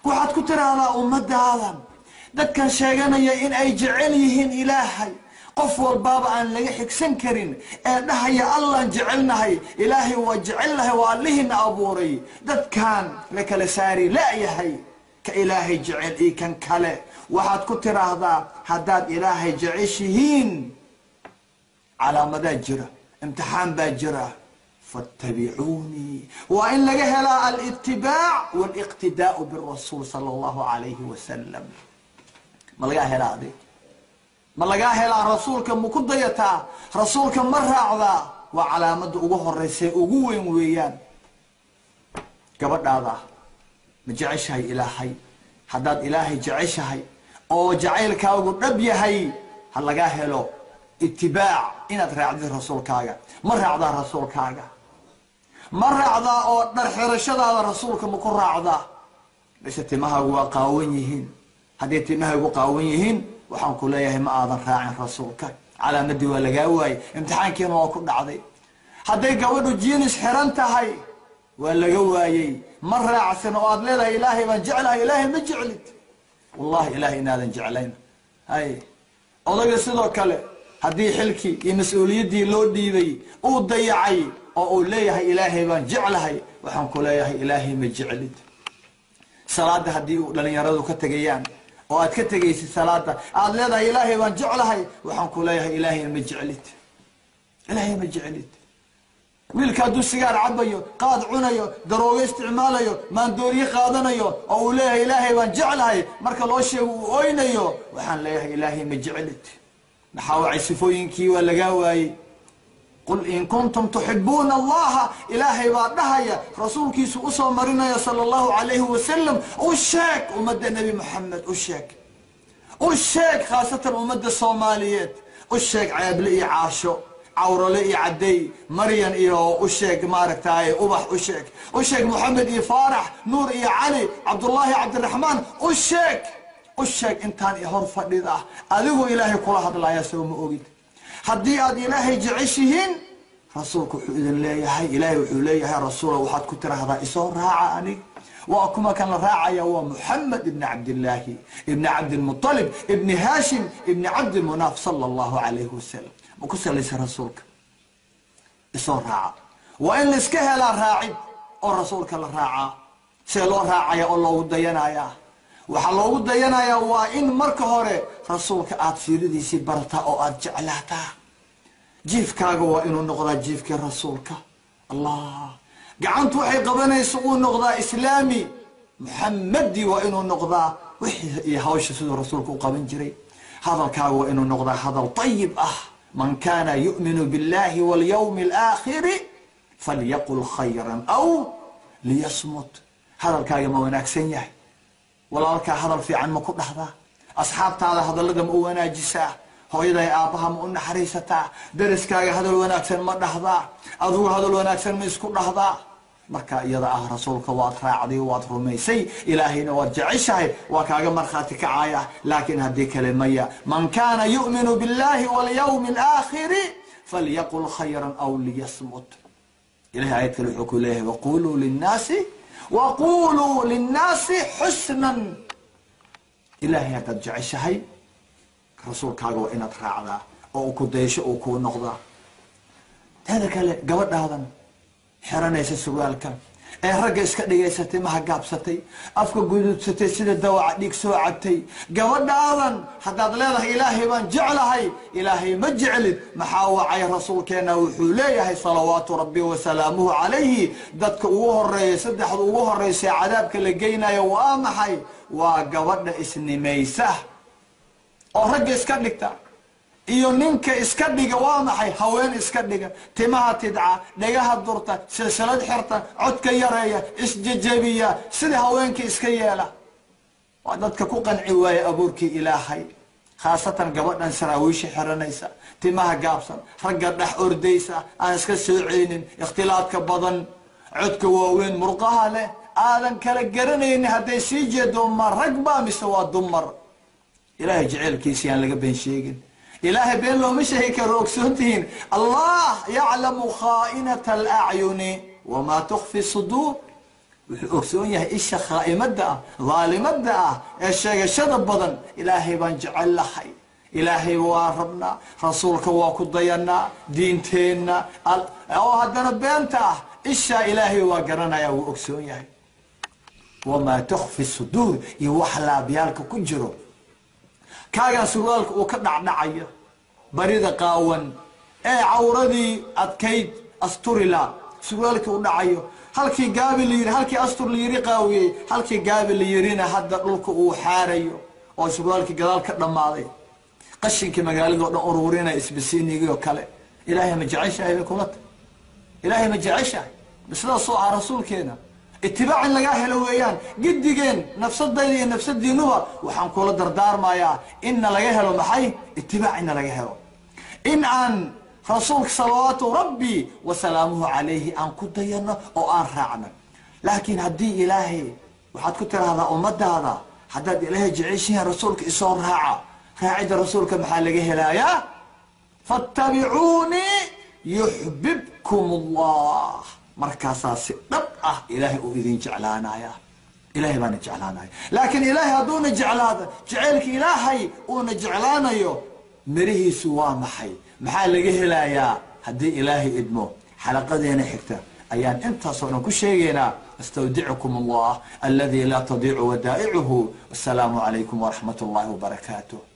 waxaad ku tiraahdaa ummadaadan dadkan sheeganaya in ay jecel yihiin ilaahay qof walbaaba aan laga xigsan karin ee dhahaya allaan jecelnahay ilaahay waa jecelnahay waa allihiina abuuray dadkan la kala saari la'yahay ka ilaahay jecel iyo kan kale waxaad ku tiraahdaa haddaad ilaahay jeceshihiin calaamadaa jira imtixaan baa jira fattabicuunii waa in laga helaa alitibaac waliqtidaau birasuul sala allahu calayhi wasalam ma lagaa helaa adig ma lagaa helaa rasuulka ma ku dayataa rasuulka ma raacdaa waa calaamada ugu horeysa ugu weyn weeyaan gabadhaada ma jeceshahay ilaahay haddaad ilaahay jeceshahay oo jacaylkaagu dhab yahay ha lagaa helo itibaac inaad raacdid rasuulkaaga ma raacdaa rasuulkaaga ma raacdaa oo dharxirashadaada rasuulka ma ku raacdaa mise timahaagu waa qaawan yihiin hadday timahaygu qaawan yihiin waxaan ku leeyahay ma aadan raacin rasuulka calaamadii waa lagaa waayey imtixaankiina waa ku dhacday hadday gabadhu jiinis xiran tahay waa laga waayey ma raacsan oo aad leedahay ilaahay baan jeclahay ilaahay ma jeclid wallahi ilaahay inaadan jeclayn hay odayga sidoo kale haddii xilkii iyo mas-uuliyaddii loo dhiibay uu dayacay oo uu leeyahay ilaahay baan jeclahay waxaan ku leeyahay ilaahay ma jeclid salaada haddii uu dhalinyaradu ka tegayaan oo aad ka tegaysid salaada aad leedahay ilaahay baan jeclahay waxaan ku leeyahay ilaahay ma jeclid ilaahay ma jeclid wiilka hadduu sigaar cabayo qaad cunayo daroogo isticmaalayo maandooriye qaadanayo oo uu leeyahay ilaahay baan jeclahay marka loo sheego uu oynayo waxaan leeyahay ilaahay ma jeclid maxaa wacay sifooyinkii waa lagaa waayey qul in kuntum tuxibuuna allaha ilaahay baa dhahaya rasuulkiisu usoo marinaya sala allahu calayhi wasalam u sheeg ummadda nebi moxamed u sheeg u sheeg khaasatan ummadda soomaaliyeed u sheeg ceeble iyo caasho cawrale iyo cadey maryan iyo u sheeg maaragtay ubax u sheeg u sheeg moxamed iyo faarax nuur iyo cali cabdullaahi cabdiraxmaan u sheeg u sheeg intaan i hor fadhida ah adigoo ilaahay kula hadlaya soo ma ogid haddii aad ilaahay jeceshihiin rasuulku wuxuu idin leeyahay ilaahay wuxuu leeyahay rasuula waxaad ku tiraahdaa isoo raaca anig waa kuma kan la raacaya waa muxamed ibni cabdillaahi ibni cabdilmualib ibni haashim ibni cabdimunaaf sala allahu calayhi wasalam ma ku salaysa rasuulka isoo raaca waa in laiska helaa raacid oo rasuulka la raacaa see loo raacaya oo loogu dayanayaa waxaa loogu dayanayaa waa in marka hore rasuulka aad siiradiisii barataa oo aad jeclaataa jiifkaaga waa inuu noqdaa jiifkii rasuulka allah gacantu waxay qabanaysa uu noqdaa islaami muxamadi waa inuu noqdaa wixii iyo hawsha siduu rasuulka u qaban jiray hadalkaaga waa inuu noqdaa hadal ayib ah man kana yu'minu biاllahi walyawmi alaakhiri falyaqul khayran aw liyasmut hadalkaaga ma wanaagsan yahay walaalkaa hadal fiican ma ku dhahdaa asxaabtaada hadallada ma u wanaajisaa hooyaday aabbaha ma u naxariisataa daraskaaga hadal wanaagsan ma dhahdaa adugu hadal wanaagsan ma isku dhahdaa marka iyada ah rasuulka waad raacday waad rumaysay ilaahayna waad jeceshahay waa kaaga markhaati kacaya laakiin haddii kale maya man kana yu'minu biاllahi walyawmi alaakhiri falyaqul khayran aw liyasmut ilahay aayad kale wuxuu ku leeyahay waquluu linnaasi waquluu linnaasi xusnan ilaahay haddaad jeceshahay rasuulkaaga waa inaad raacdaa oo u ku daysho uu kuu noqdaa teeda kale gabadhaadan xiranaysa surwaalka ee ragga iska dhigaysatay maha gaabsatay afka guduudsatay sida dawaca dhiig soo cabtay gabadhaadan haddaad leedahay ilaahay baan jeclahay ilaahay ma jeclid maxaa wacay rasuulkeenna wuxuu leeyahay salawaatu rabbi wasalaamuhu calayhi dadka ugu horeeya saddexda ugu horeysa cadaabka la geynayo waa maxay waa gabadha isnimaysa oo ragga iska dhigta iyo ninka iska dhiga waa maxay haween iska dhiga timaha tidca dhagaha durta silsilad xirta codka yareeya isjejebiya sida haweenka iska yeela waa dadka ku qanci waaya abuurkii ilaahay khaasatan gabadhan saraawiisha xiranaysa timaha gaabsan ragga dhex ordaysa aan iska soo celinin ikhtilaadka badan codka waaweyn murqaha leh aadan kala garanaynin hadday sii jeedo ma rag baa mise waa dumar ilaahay jeceelkiisa yaan laga been sheegin ilaahay been looma sheegi karo ogsoontihiin allah yaclamu khaa'inata alacyuni wamaa tukfi suduur wuxuu ogsoon yahay isha khaa'imada ah dhaalimada ah ee sheegashada badan ilaahay baan jecel lahay ilaahay waa rabnaa rasuulka waa ku dayanaa diinteenna oo haddana beenta ah ishaa ilaahay waa garanaya wuu ogsoon yahay wamaa tukfi suduur iyo wax laabyaalka ku jiro kaagan surwaalka uu ka dhacdhacayo barida qaawan ee cawradii adkayd asturila surwaalkii u dhacayo halkii gaabi la yiri halkii astur la yiri qaawiyey halkii gaabi la yirina hadda dhulka uu xaarayo oo surwaalkii gadaal ka dhammaaday qashinkii magaaladao dhan ururinaya isbisiinigii oo kale ilaahay ma jeceshahay bay kula tahy ilaahay ma jeceshahay sidaasoo ah rasuulkeena itibaac in lagaa helo weeyaan gidigeen nafsadayda iyo nafsadiinuba waxaan kula dardaarmayaa inna laga helo maxay itibaac inna laga helo in aan rasuulka salawaatu rabbi wasalaamuhu calayhi aan ku dayano oo aan raacno laakiin haddii ilaahay waxaad ku tiraahdaa ummadaada haddaad ilaahay jeceshihiin rasuulka isoo raaca raacida rasuulka maxaa laga helayaa fattabicuunii yuxbibkum allah markaasaa si dhab ah ilaahay uu idin jeclaanaya ilahay baana jeclaanaya laakiin ilaahay hadduuna jeclaado jaceylka ilaahay uuna jeclaanayo mirihiisu waa maxay maxaa laga helayaa haddii ilaahay idmo xalaqadeena xigta ayaan intaasoo dhan ku sheegaynaa astawdicukum allah aladi laa tadiicu wadaa'icuhu wasalaamu calaykum waraxmat اllahi wbarakaatuh